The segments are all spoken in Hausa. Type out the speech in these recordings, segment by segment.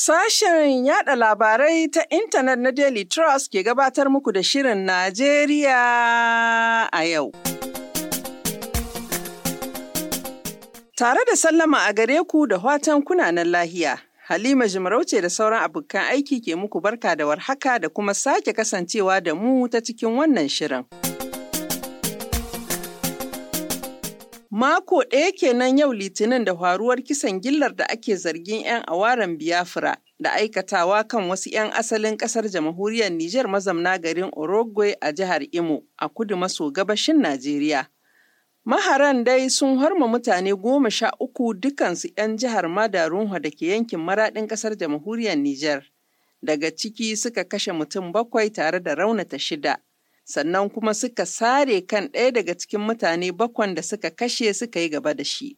Sashen yada labarai ta intanet na Daily Trust ke gabatar muku da Shirin Najeriya a yau. Tare da sallama a gare ku da watan kunanan lahiya. Halima Jimarauce da sauran abokan aiki ke muku barka da warhaka da kuma sake kasancewa da mu ta cikin wannan shirin. Mako ɗaya kenan yau Litinin da faruwar kisan gillar da ake zargin 'yan awaren Biafra da aikatawa kan wasu 'yan asalin ƙasar jamhuriyar Nijar mazamna garin Orogwe a jihar Imo a kudu maso gabashin Najeriya. Maharan dai sun harma mutane goma sha uku dukansu 'yan jihar Madarunwa da ke yankin maraɗin ƙasar jamhuriyar Nijar. Daga ciki suka kashe mutum bakwai tare da raunata shida. sannan kuma suka sare kan ɗaya daga cikin mutane bakwan da suka kashe suka yi gaba da shi.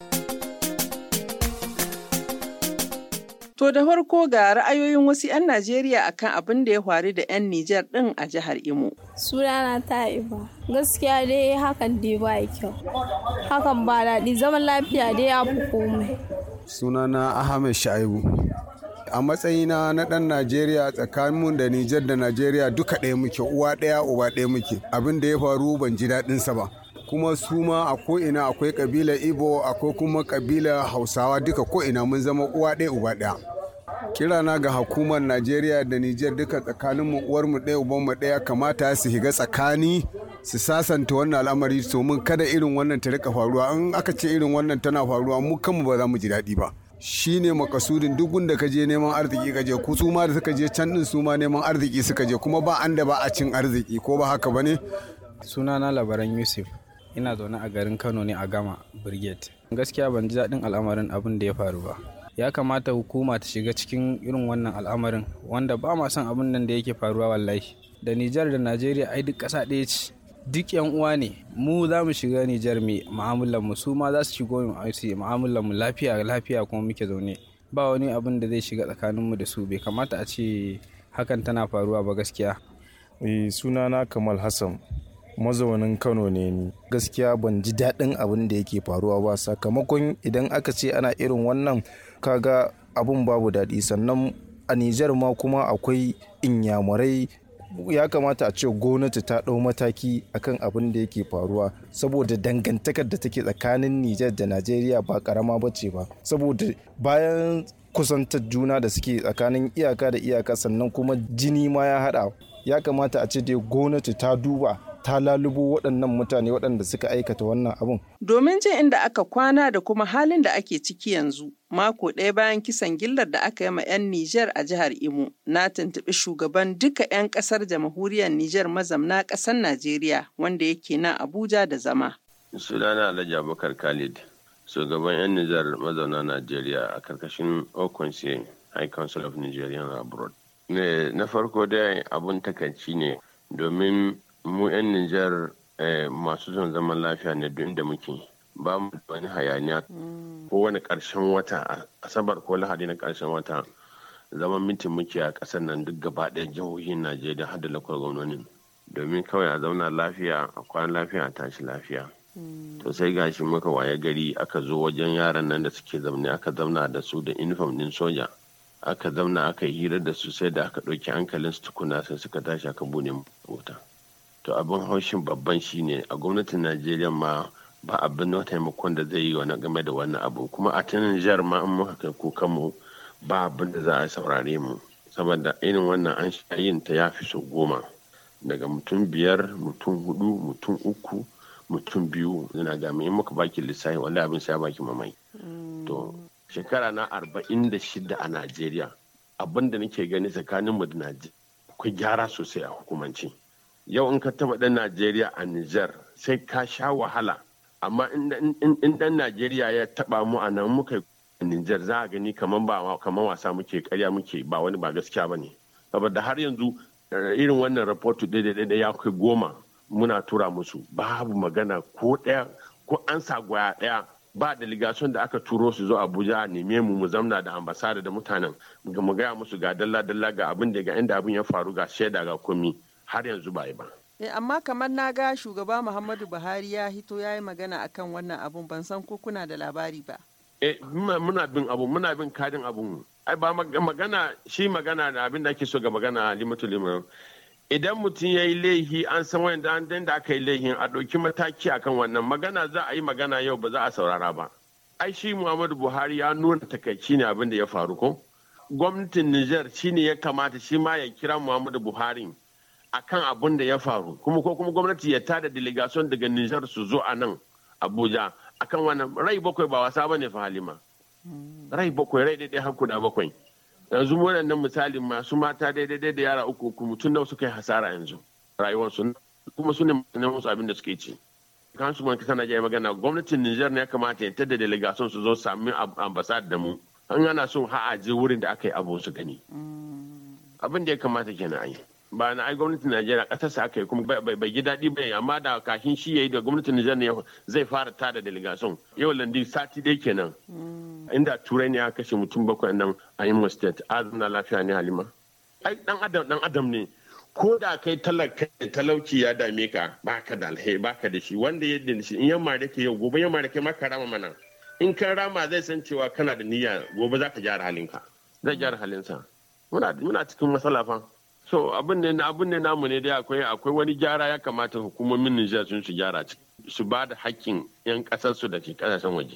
To da farko ga ra'ayoyin wasu 'yan Najeriya akan abin da ya faru da 'yan Nijar ɗin a jihar Imo. Sunana ta iba. Gaskiya dai hakan dai ba kyau. Hakan ba daɗi zaman lafiya dai ya fi komai. Sunana Ahmed Shaibu. a matsayina na ɗan najeriya tsakaninmu da nijar da najeriya duka ɗaya muke uwa ɗaya uba ɗaya muke abin da ya faru ban ji daɗinsa ba kuma su ma a ko'ina akwai ƙabilar ibo akwai kuma ƙabilar hausawa duka ko'ina mun zama uwa ɗaya uba ɗaya kirana ga hukumar najeriya da nijar duka tsakaninmu uwarmu ɗaya ubanmu ɗaya kamata su higa tsakani su sasanta wannan al'amari domin kada irin wannan ta rika faruwa in aka ce irin wannan tana faruwa mu kanmu ba za mu ji daɗi ba shi ne makasudin duk gunda ka je neman arziki ka je ku su ma da suka je can din su ma neman arziki suka je kuma ba an da ba a cin arziki ko ba haka bane sunana labaran yusuf ina zaune a garin kano ne a gama brigade gaskiya ban ji daɗin al'amarin abin da ya faru ba ya kamata hukuma ta shiga cikin irin wannan al'amarin wanda ba ma son abin nan da yake faruwa wallahi da nijar da najeriya ai duk ƙasa ɗaya ce duk yan uwa ne mu za mu shiga Nijar mai mu'amalar mu su ma za su shigo mu mu'amalar mu lafiya lafiya kuma muke zaune ba wani abin da zai shiga tsakanin mu da su bai kamata a ce hakan tana faruwa ba gaskiya sunana Kamal Hassan mazaunin Kano ne ni gaskiya ban ji daɗin abin da yake faruwa ba sakamakon idan aka ce ana irin wannan kaga abun babu daɗi sannan a Nijar ma kuma akwai inyamurai ya kamata a ce gwamnati ta ɗau mataki akan abin da yake faruwa saboda dangantakar da take tsakanin Nijar da Najeriya ba karama ba ce ba saboda bayan kusantar juna da suke tsakanin iyaka da iyaka sannan kuma jini ma ya haɗa ya kamata a ce dai gwamnati ta duba ta lalubo waɗannan mutane waɗanda suka aikata wannan abun. Domin jin inda aka kwana da kuma halin da ake ciki yanzu, mako ɗaya bayan kisan gillar da aka yi ma 'yan Nijar a jihar Imo, na tuntuɓi shugaban duka 'yan ƙasar jamhuriyar Nijar mazamna ƙasar Najeriya wanda yake nan Abuja da zama. Sunana Alhaji Abubakar Khalid, shugaban 'yan Nijar mazauna Najeriya a karkashin Okonse High Council of Nigerian Abroad. Na farko dai abun takaici ne domin mu 'yan Nijar masu son zaman lafiya ne duk inda muke ba mu da wani hayaniya ko wani ƙarshen wata asabar ko lahadi na ƙarshen wata zaman mitin muke a ƙasar nan duk gaba ɗaya jihohin Najeriya har da lakwar gwamnonin domin kawai a zauna lafiya a kwana lafiya a tashi lafiya to sai gashi muka waye gari aka zo wajen yaran nan da suke zaune aka zauna da su da uniform din soja aka zauna aka yi hira da su sai da aka ɗauki hankalin su tukuna sai suka tashi aka bude wuta. to abin haushin babban shine a gwamnatin najeriya ma ba abin na taimakon da zai yi wani game da wannan abu kuma a tunan jihar ma an muka kai kukan mu ba abin da za a saurare mu saboda irin wannan an sha yin ta ya fi so goma daga mutum biyar mutum hudu mutum uku mutum biyu yana ga in muka baki lissafi wanda abin sai baki mamai to shekara na arba'in da shida a najeriya abin da nake gani tsakanin mu da najeriya akwai gyara sosai a hukumance yau in ka taba dan najeriya a niger sai ka sha wahala amma in dan najeriya ya taba mu a nan muka a niger za a gani kamar ba kamar wasa muke karya muke ba wani ba gaskiya bane saboda har yanzu irin wannan rahoto daidai ya kai goma muna tura musu babu magana ko ɗaya ko an sa gwaya ɗaya ba delegation da aka turo su zo abuja a neme mu mu zamna da ambasada da mutanen mu gaya musu ga dalla dalla ga abin da ga inda abin ya faru ga shaida ga komi har yanzu ba yi ba. E, amma kamar na ga shugaba Muhammadu Buhari ya hito ya yi magana akan wannan abun ban san ko kuna da labari ba. E, muna bin abu muna bin kadin abun ai ba magana shi magana da abin da ake so ga magana halimatu limu idan mutum ya yi laihi an san wanda an da aka yi laihin a ɗauki mataki akan wannan magana za a yi magana yau ba za a saurara ba ai shi muhammadu buhari ya nuna takaici ne abin da ya faru ko gwamnatin niger shi ne ya kamata shi ma ya kira muhammadu buhari akan abin da ya faru kuma ko kuma gwamnati ya tada delegation daga niger su zo a nan abuja akan wannan rai bakwai ba wasa bane fa halima rai bakwai rai daidai har guda bakwai yanzu waɗannan misali masu mata daidai da yara uku uku mutum nawa suka yi hasara yanzu rayuwarsu kuma su ne musu abin da suke ci kan su manki sana jai magana gwamnatin Nijar ne ya kamata ya tada delegation su zo sami ambasad da mu an ana son ha a je wurin da aka yi abu su gani abin da ya kamata kenan a yi ba na ai gwamnatin Najeriya kasarsa aka yi kuma bai ji daɗi ba amma da kashin shi yayi da gwamnatin Nijar ne zai fara tada delegation yau landi sati dai kenan inda turai ne aka kashe mutum bakwai nan a Imo State azumna lafiya ne Halima ai dan adam dan adam ne ko da kai talaka talauci ya dame ka baka da alheri baka da shi wanda ya da shi in yamma da ke yau gobe yamma da ke maka rama mana in kan rama zai san cewa kana da niyya gobe za ka gyara halinka zai gyara halinsa muna muna cikin matsala fa so abin ne abin ne namu ne dai akwai akwai wani gyara ya kamata hukumomin Nijar sun su gyara su ba da hakkin yan kasar su da ke kasashen waje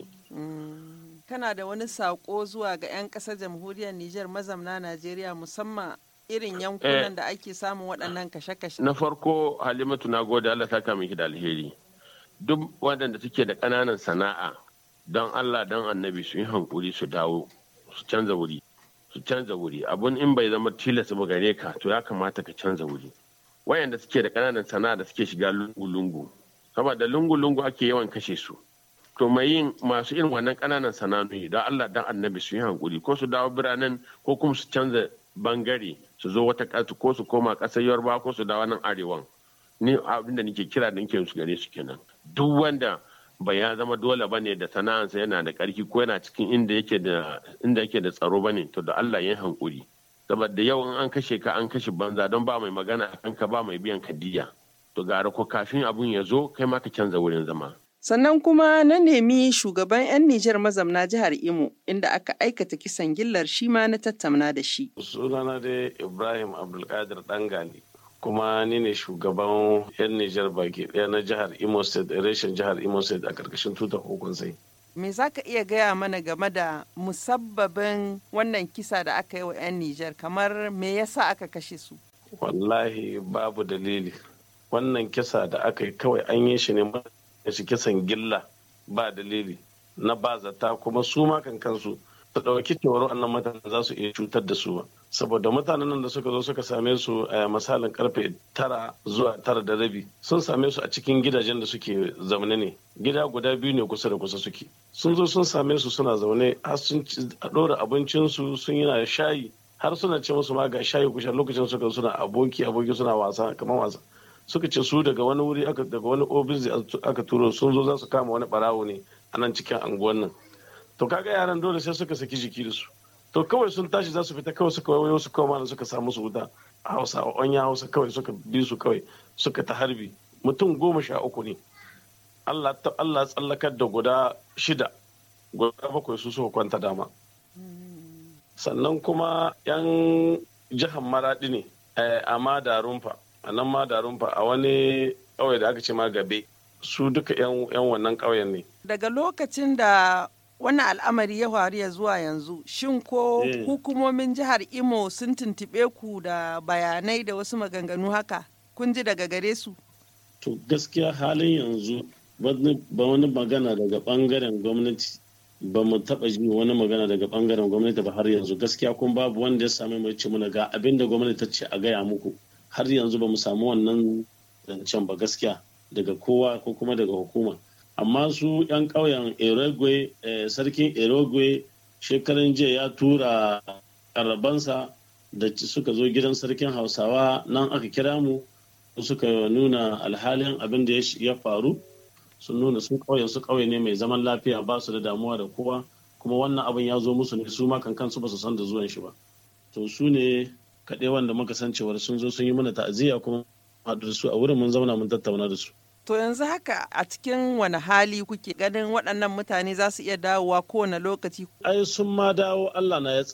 kana da wani sako zuwa ga yan kasar jamhuriyar Nijar mazamna Najeriya musamman irin yankunan da ake samun waɗannan kashe-kashe na farko Halimatu na gode Allah saka miki da alheri duk waɗanda suke da ƙananan sana'a don Allah don annabi su yi hankuri su dawo su canza wuri su canza wuri abun in bai zama tilas ba gare ka to ya kamata ka canza wuri wayanda suke da ƙananan sana'a da suke shiga lungu-lungu saboda lungu-lungu ake yawan kashe su to mai yin masu irin wannan ƙananan sana'o'i don Allah don annabi su yi hankuri ko su dawo biranen ko kuma su canza bangare su zo wata ƙasa ko su koma ƙasar yarba ko su dawo nan arewan ni abinda nake kira da nake su gare su kenan duk wanda bai ya zama dole bane da sana'ansa yana da ƙarfi ko yana cikin inda yake da inda yake da tsaro bane to da Allah ya hankuri saboda yau in an kashe ka an kashe banza don ba mai magana a kanka ba mai biyan kadiya to gara ko kafin abun ya zo kai ma ka canza wurin zama Sannan kuma na nemi shugaban 'yan Nijar mazamna jihar Imo inda aka aikata kisan gillar shi ma na tattauna da shi. Sunana dai Ibrahim Abdulkadir Dangali kuma ni ne shugaban 'yan Nijar baki ɗaya na jihar Imo State, reshen jihar Imo State a ƙarƙashin tutar hukun sai. Me za ka iya gaya mana game da musabbabin wannan kisa da aka yi wa 'yan Nijar kamar me yasa aka kashe su? Wallahi babu dalili. Wannan kisa da aka yi kawai an yi shi ne shi kisan gilla ba dalili na ba zata kuma su ma kan kansu su ɗauki cewar wannan mutanen za su iya cutar da su ba saboda mutanen nan da suka zo suka same su a misalin karfe tara zuwa tara da rabi sun same su a cikin gidajen da suke zaune ne gida guda biyu ne kusa da kusa suke sun zo sun same su suna zaune har sun ɗora abincinsu sun yi na shayi har suna ce musu ma ga shayi kusa lokacin suka suna aboki aboki suna wasa kamar wasa suka ce su daga wani wuri daga wani ofis aka turo sun zo za su kama wani barawo ne a nan cikin anguwan nan to kaga yaran dole sai suka saki jiki da su to kawai sun tashi za su fita kawai suka wayo su kawai mana suka samu su wuta a hausa a onya hausa kawai suka bi su kawai suka ta harbi mutum goma sha uku ne Allah ta Allah tsallakar da guda shida guda bakwai su suka kwanta dama sannan kuma yan jihar maradi ne a madarumfa a nan madarumfa a wani ƙauye da aka ce ma gabe su duka yan wannan ƙauyen ne Daga lokacin da wannan al'amari ya faru ya zuwa yanzu, shin ko hukumomin jihar Imo sun tuntuɓe ku da bayanai da wasu maganganu haka? Kun ji daga gare su? To gaskiya halin yanzu ba wani magana daga ɓangaren gwamnati ba mu taɓa ji wani magana daga ɓangaren gwamnati ba har yanzu gaskiya kun babu wanda ya sami mai ce muna ga abin da gwamnati ta ce a gaya muku har yanzu ba mu samu wannan zancen ba gaskiya daga kowa ko kuma daga hukuma. amma su 'yan ƙauyen erogwe sarkin erogwe shekaran jiya ya tura karabansa da suka zo gidan sarkin hausawa nan aka kira mu suka nuna alhalin abin da ya faru sun nuna sun ƙauyen su ƙauye ne mai zaman lafiya ba su da damuwa da kowa kuma wannan abin ya zo musu ne su ma kankan su ba su san da zuwan shi ba to su ne kaɗai wanda muka san cewar sun zo sun yi mana ta'aziyya kuma haɗu da su a wurin mun zauna mun tattauna da su To yanzu haka a cikin wani hali kuke ganin waɗannan mutane za su iya dawowa kowane lokaci? Ai sun ma dawo Allah na ya tsare.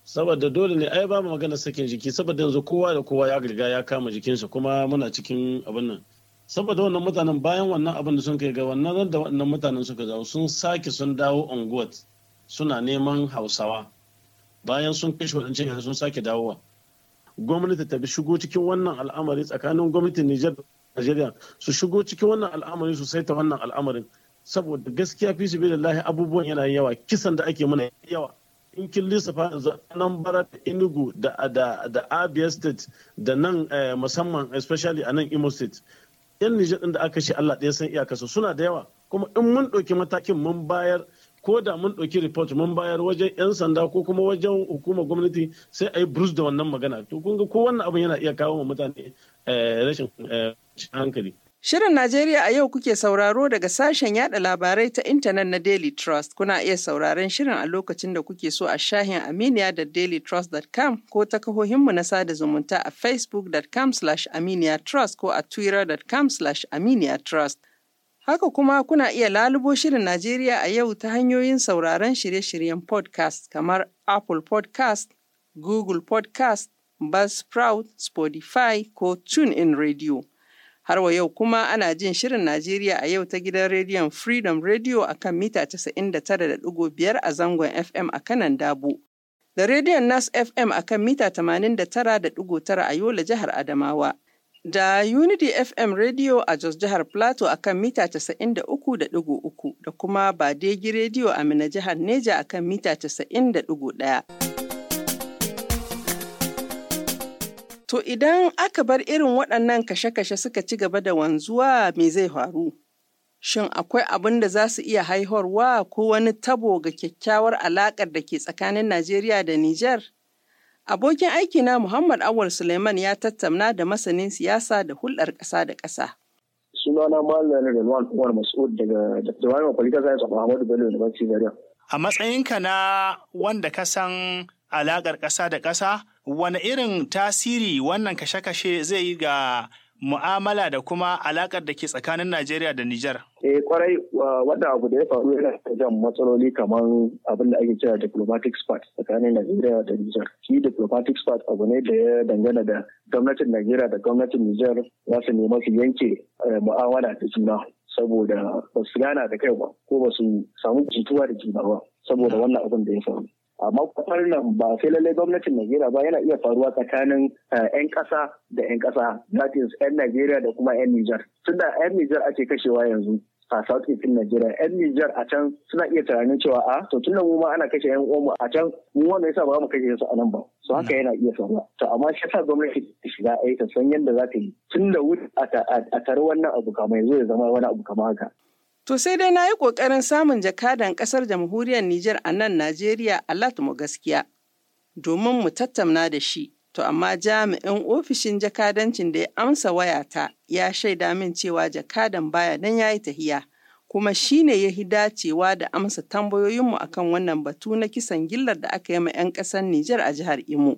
saboda dole ne ai ba mu magana sakin jiki saboda yanzu kowa da kowa ya riga ya kama jikinsa kuma muna cikin abin nan saboda wannan mutanen bayan wannan abin da sun kai ga wannan da wannan mutanen suka zawo sun sake sun dawo unguwar suna neman hausawa bayan sun kashe waɗancan yanzu sun sake dawowa gwamnati ta bi shigo cikin wannan al'amari tsakanin gwamnatin Nijar da Najeriya su shigo cikin wannan al'amari su saita wannan al'amarin saboda gaskiya fi su lahi abubuwan yana yawa kisan da ake mana yawa in kin lissafa yanzu nan bara da Enugu da da da Abia state da nan musamman especially a nan Imo state yan Nijar din da aka shi Allah ɗaya san iyakarsu suna da yawa kuma in mun ɗauki matakin mun bayar ko da mun ɗauki report mun bayar wajen 'yan sanda ko kuma wajen hukumar gwamnati sai a yi bruce da wannan magana to kun ga ko wannan abin yana iya kawo wa mutane rashin hankali Shirin Najeriya a yau kuke sauraro daga sashen yada labarai ta intanet na Daily Trust. Kuna iya sauraron shirin a lokacin da kuke so a shahin Aminiya da dailytrust.com ko ta kahohinmu na sada zumunta a facebook.com aminiya trust ko a twitter.com aminiya trust. Haka kuma kuna iya lalubo shirin Najeriya a yau ta hanyoyin sauraron shirye-shiryen podcast kamar Apple podcast, Google podcast, Buzzsprout, Spotify ko TuneIn Radio. Har wa yau kuma ana jin shirin Najeriya a yau ta gidan rediyon Freedom Radio a kan mita 99.5 a zangon FM a kanan Dabo. Da rediyon Nas FM a kan mita 89.9 a Yola jihar Adamawa. Da Unity FM Radio a Jos jihar Plateau a kan mita 93.3 da kuma Badegi Radio a Mina jihar Neja a kan mita 90.1. To idan aka bar irin waɗannan kashe-kashe suka ci gaba da wanzuwa me zai faru? Shin akwai abin da za su iya haihuwa ko wani tabo ga kyakkyawar alaƙar da ke tsakanin Najeriya da Nijar? Abokin aikina Muhammad Awal Suleiman ya tattauna da masanin siyasa da hulɗar ƙasa da ƙasa. Sunana Malam Rilwan Umar Mas'ud daga Jami'ar Political Science of Ahmadu Bello University Zaria. A matsayinka na wanda ka san alaƙar ƙasa da ƙasa, wane irin tasiri wannan kashe-kashe zai yi ga mu'amala da kuma alaƙar da ke tsakanin Najeriya da Nijar? Eh kwarai wannan abu da ya faru yana jan matsaloli kamar abin da ake kira diplomatic spat tsakanin Najeriya da Nijar. Shi diplomatic spat abu ne da ya dangana da gwamnatin Najeriya da gwamnatin Nijar za su nema su yanke mu'amala da juna. saboda ba su gana da kai ba ko ba su samu jituwa da juna ba saboda wannan abin da ya faru. amma kwafar nan ba sai lallai gwamnatin Najeriya ba yana iya faruwa tsakanin 'yan ƙasa da 'yan ƙasa that is 'yan Najeriya da kuma 'yan Nijar tunda 'yan Nijar ake kashewa yanzu a South East Najeriya 'yan Nijar a can suna iya tunanin cewa a to tunda mu ma ana kashe 'yan uwanmu a can mu wanda yasa ba mu kashe su a nan ba so haka yana iya faruwa to amma shi yasa gwamnati ta shiga ai ta san yadda za ta yi tun da wuri a tare wannan abu kamar yanzu ya zama wani abu kamar haka To sai dai na yi ƙoƙarin samun jakadan ƙasar jamhuriyar Nijar a nan Najeriya Allah mu gaskiya domin mu tattauna da shi. To amma jami'in ofishin jakadancin da ya amsa wayata ya shaida min cewa jakadan baya nan ya yi tahiya. Kuma shi ne ya hi dacewa da amsa tambayoyinmu akan wannan batu na kisan gillar da aka yi ma 'yan ƙasar Nijar a jihar Imo.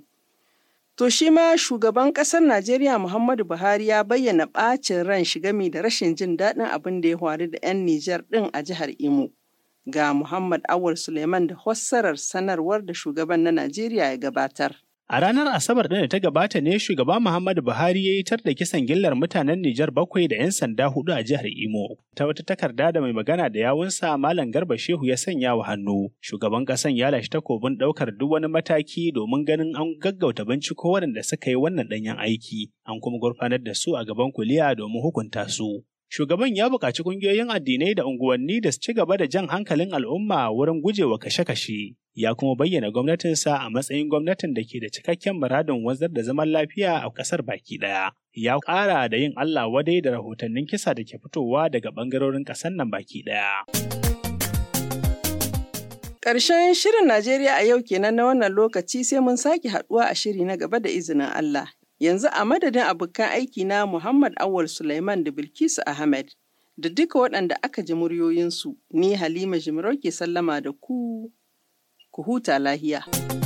To shi ma shugaban ƙasar Najeriya Muhammadu Buhari ya bayyana ɓacin ran shi gami da rashin jin daɗin abin da ya faru da 'yan Nijar ɗin a jihar Imo. Ga Muhammad Awul Suleiman da fassarar sanarwar da shugaban na Najeriya ya gabatar. A ranar Asabar ɗin da ta gabata ne shugaba Muhammadu Buhari ya yi tar da kisan gillar mutanen Nijar bakwai da 'yan sanda hudu a jihar Imo. Ta wata takarda da mai magana da yawunsa Malam Garba Shehu ya sanya wa hannu. Shugaban ƙasan ya lashe takobin ɗaukar duk wani mataki domin ganin an gaggauta binciko waɗanda suka yi wannan ɗanyen aiki, an kuma gurfanar da su a gaban kuliya domin hukunta su. Shugaban ya buƙaci ƙungiyoyin addinai da unguwanni da su ci gaba da jan hankalin al'umma wurin gujewa kashe-kashe. Ya kuma bayyana gwamnatinsa a matsayin gwamnatin da ke da cikakken muradin wanzar da zaman lafiya a ƙasar baki ɗaya. Ya ƙara da yin Allah wadai da rahotannin kisa da ke fitowa daga ɓangarorin ƙasar nan baki ɗaya. Ƙarshen shirin Najeriya a yau kenan na wannan lokaci sai mun sake haɗuwa a shiri na gaba da izinin Allah. Yanzu a madadin abokan aiki na Muhammad Awal Sulaiman da Bilkisu Ahmed da duka waɗanda aka ji muryoyinsu, ni Halima Jimarau ke sallama da ku, ku huta lahiya.